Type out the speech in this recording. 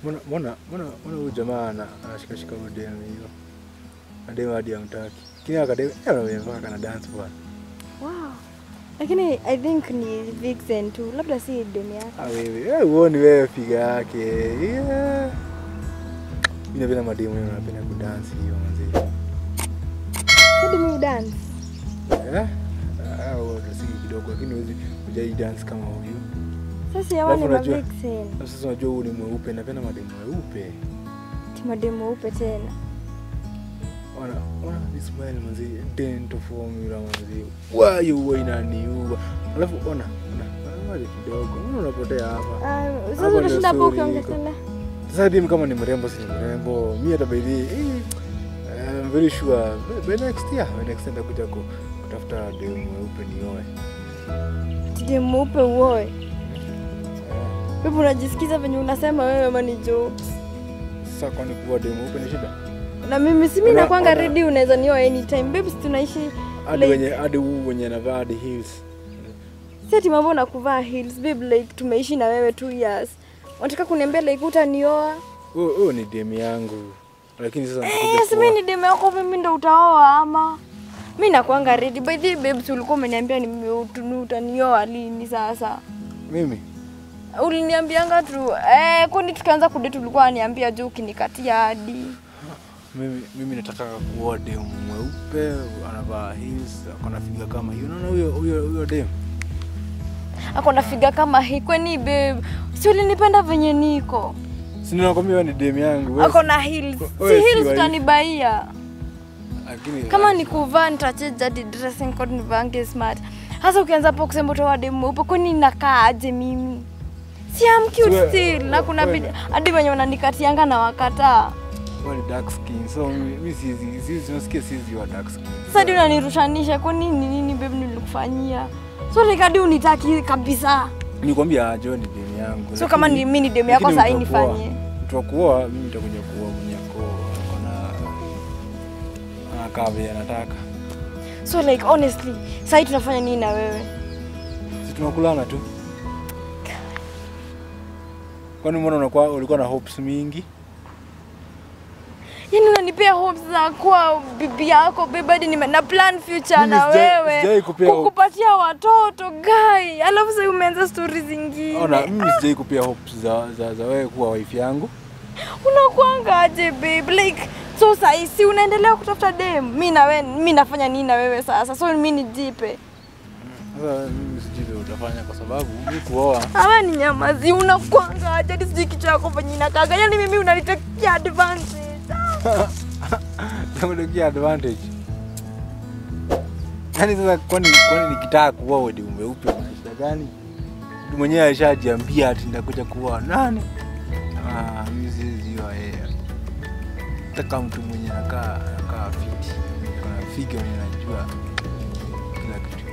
Mbona mbona mbona mbona huyu jamaa ana- anashikashika udemu hiyo. Ademu hadi amtaki. Kini akademu anaweza kana dance bwana. Wow. Lakini I think ni Vixen tu, labda si demu yake. Ah wewe, wewe uone wewe piga yake. Yeah. Mimi napenda mademu yao napenda kudance hiyo manzi. Hadi mi dance. Eh? Ah, wewe si kidogo lakini huwezi hujai dance kama huyu. Sasa hawa ni Alafu ma unajua- Vixen. Na Sasa unajua huyu ni mweupe, napenda mademu weupe. Timademu weupe tena. Ona, ona this smile manzi, dental formula manzi. Why you wewe inaniua. Alafu ona, ona, ona kidogo. Mbona unapotea hapa? Ah, Hapo Sasa ndio unashinda hapo story ukiongea iko. tena. Sasa dem kama ni mrembo si ni mrembo. Mimi hata by the way, eh, I'm very sure by by next year, by next year nitakuja ku- kutafuta demu mweupe nioe. Demu mweupe uoe. Eh, Wewe unajisikiza venye unasema wewe ama ni jokes? Sasa kwani kuwa demu mweupe ni shida? Na mimi si mimi Ona- nakwanga ona- ready unaweza nioa anytime. Babes tunaishi Hadi Like- wenye hadi huu wenye anavaa hadi heels. si ati mambo na kuvaa heels babe like tumeishi na wewe two years. Unataka kuniambia like utanioa? Huyo huyo ni demu yangu. Lakini sasa Eh, nitakuja si kuoa. mimi ni demu yako mimi ndo utaoa ama? Mimi nakwanga ready. By the way, babes ulikuwa umeniambia ni utanioa lini sasa? Mimi Uliniambianga tu eh, kwani tukianza kudate ulikuwa aniambia juu ukinikatia hadi. mimi mimi nataka kuoa demu mweupe, anavaa heels, akona figa kama hiyo. Unaona huyo huyo huyo demu? Ako na figa kama hii kwani babe? Si ulinipenda venye niko? Si ninakwambia wewe ni demu yangu. wewe Ako si- na heels. wewe Si si heels wa- utanibaia. Lakini Kama ni kuvaa nitachange hadi dressing code nivange smart. Hasa ukianza hapo kusema utoa demu mweupe kwani nakaa aje mimi? Si am cute Siwe- still na kuna wewe- bidi hadi wenye wananikatianga na wakataa. wewe ni dark skin. So mimi mimi sizi sizi nasikia sizi wa dark skin. Sasa hadi unanirushanisha kwani ni nini babe nilikufanyia? So like hadi unitaki kabisa. Nikwambia aje wewe ni demu yangu. So kama ni mimi ni demu yako lakini sasa hii mtu wa kuoa- nifanyie. Mtu wa kuoa mimi nitakuja kuoa mwenye ako akona anakaa vile anataka. So like honestly, sasa tunafanya nini na wewe? Si tunakulana tu. Kwani mbona unakuwa ulikuwa na hopes mingi? Yaani unanipea hopes za kuwa bibi yako babe hadi nime na plan future Mimi na sijai- wewe. sijai kupea hope. kukupatia watoto guy. Alafu sasa umeanza stories zingine. Ona, mimi sijai kupea hopes za, za, za wewe kuwa wife yangu. Unakuanga aje babe? Like so sasa si unaendelea kutafuta dem. Mimi na wewe mimi nafanya nini na wewe sasa? So mimi nijipe. Sasa mimi sijui vile utafanya kwa sababu mimi kuoa Ama ni nyamazi unakuanga aje hadi sijui kichwa yako venye inakaga. Yaani mimi unanitakia advantage. nakulekia advantage. Yaani sasa kwani kwani nikitaka kuoa wewe umeupe maisha gani? Mtu mwenyewe alishajiambia ati nitakuja kuoa nani? Ah, mimi siwezi oa yeye. Nataka mtu mwenye anakaa anakaa fiti. Kuna figa mwenye anajua kila kitu.